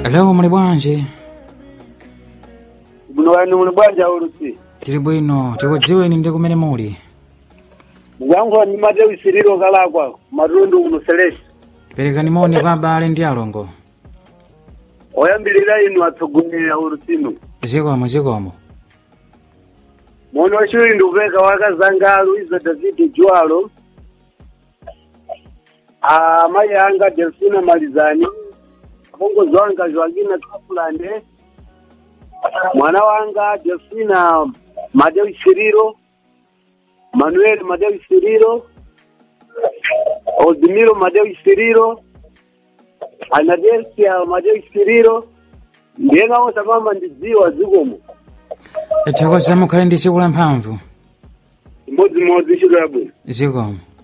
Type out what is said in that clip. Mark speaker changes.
Speaker 1: Hello, muli bwanji?
Speaker 2: Muno wanu muli bwanji ulusi.
Speaker 1: Tili bwino, tikudziweni ndi kumene muli.
Speaker 2: Mwangu ni Matewi Siriro kalakwa, matundu uno Celeste.
Speaker 1: Perekani moni kwa abale ndi alongo.
Speaker 2: Oyambilira inu atsogolera ulusino.
Speaker 1: Zikomo zikomo.
Speaker 2: Mono wachiwiri ndikupeka wakazangalu izo David Jwalo. Ah, mai anga Delfina Malizani. Apongozi wanga Joaquina Kapulande. Mwana wanga Delfina Matewi Siriro. Manuel Matewi Siriro. Odimiro Matewi Siriro. Anadelsia Matewi Siriro. Ndiyenga wose mama ndidziwa zikomo.
Speaker 1: Tikuza mukhale ndi tsiku la mphamvu.
Speaker 2: Imodzi-modzi ntchito yabwino.
Speaker 1: Zikomo.